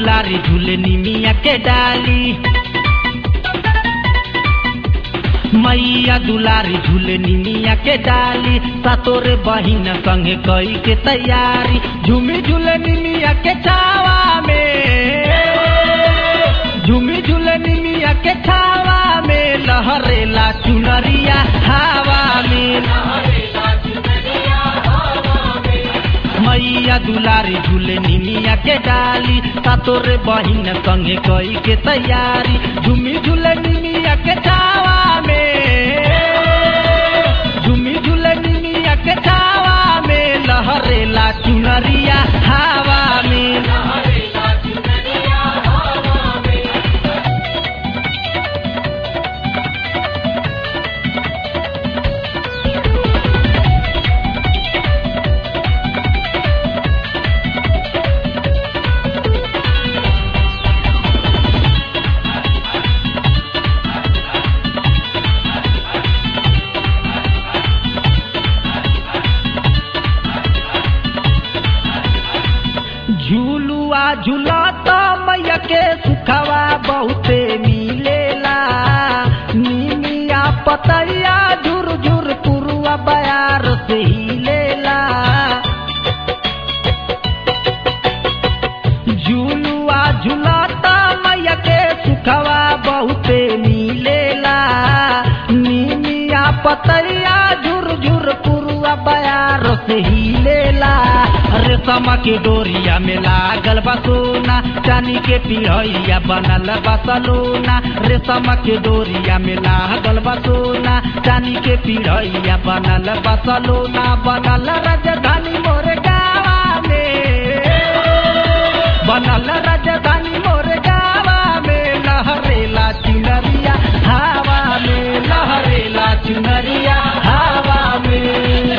दुलारी झूले निमिया के डाली मैया दुलारी झूले निमिया के डाली सतोरे बहिन संगे कई के तैयारी झूमी झूले निमिया के छावा में झूमी झूले निमिया के छावा में लहरेला चुनरिया हवा में मैया दुलारी झूले निमिया के डाली सतोरे बहिन संगे कई के तैयारी झूमी झूले निमिया के छावा में झूमी झूले निमिया के छावा में लहरेला चुनरिया हवा में झूलुआ झूलत मैया के सुखवा बहुते मिलेला निमिया पतैया झुर झुर पुरुआ बयार से हिलेला झूलुआ झूलत मैया के सुखवा बहुते मिलेला निमिया पतैया झुर झुर पुरुआ बयार से हिलेला रेशम के डोरिया में लागल बा सोना चानी के पिढ़ैया बनल बा सलोना रेशम के डोरिया में लागल बा सोना चानी के पिढ़ैया बनल बा सलोना बनल राजधानी मोर गावा में बनल राजधानी मोर गावा में लहरेला चुनरिया हवा में लहरेला चुनरिया हवा में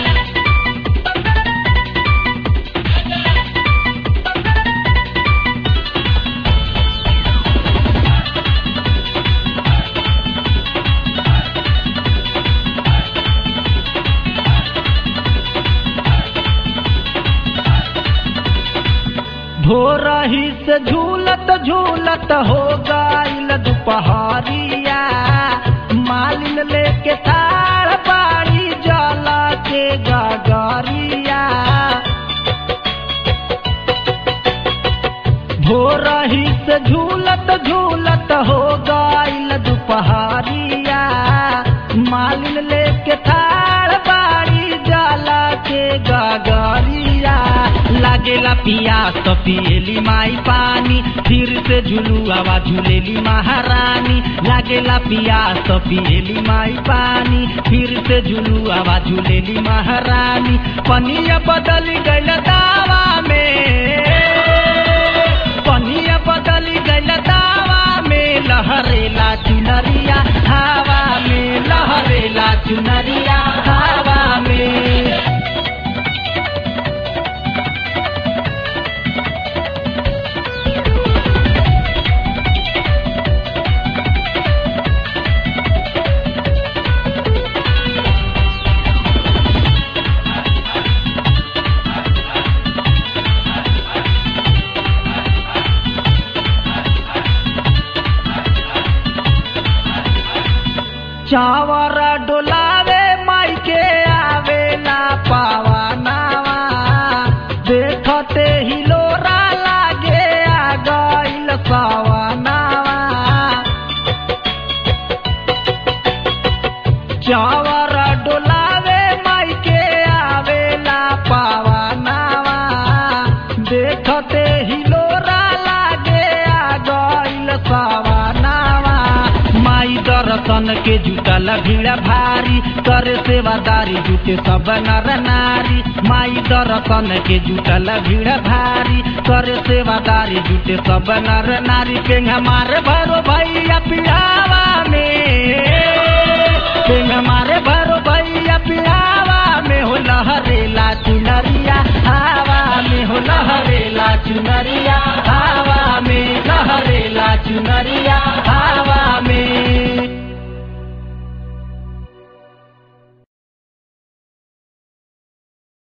भोरही से झूलत झूलत हो गईल दुपहरिया मालिन लेके थार बाड़ी जला के गगरिया भोरही से झूलत झूलत हो गईल दुपहरिया मालिन लेके थार बाड़ी जला के गगरिया लागेला पियास तो पिएली माई पानी फिर से झुलुआवा झूलेली महारानी लागेला पियास तो पिएली माई पानी फिर से झुलुआवा झूलेली महारानी पनिया बदल गईल दावा में पनिया बदल गईल दावा में लहरेला चुनरिया हवा में लहरेला चुनरिया हवा में चावर डोलावे माई के आवेला पावानावा देखते ही लोरा लागे आ गईल सवानावा चावर डोलावे माई के आवेला पावानावा देखते ही लोरा लागे आ गईल सवानावा माई दर्शन के जुटल भीड़ भारी करे सेवादारी जुटे सब नर नारी माई दर्शन के जुटल भीड़ भारी करे सेवादारी जुटे सब नर नारी पेंग हमारे भरो भैया पिढ़ावा में पेंग हमारे भरो भैया पिढ़ावा में हो लहरेला चुनरिया हवा में हो लहरेला चुनरिया हवा में लहरेला चुनरिया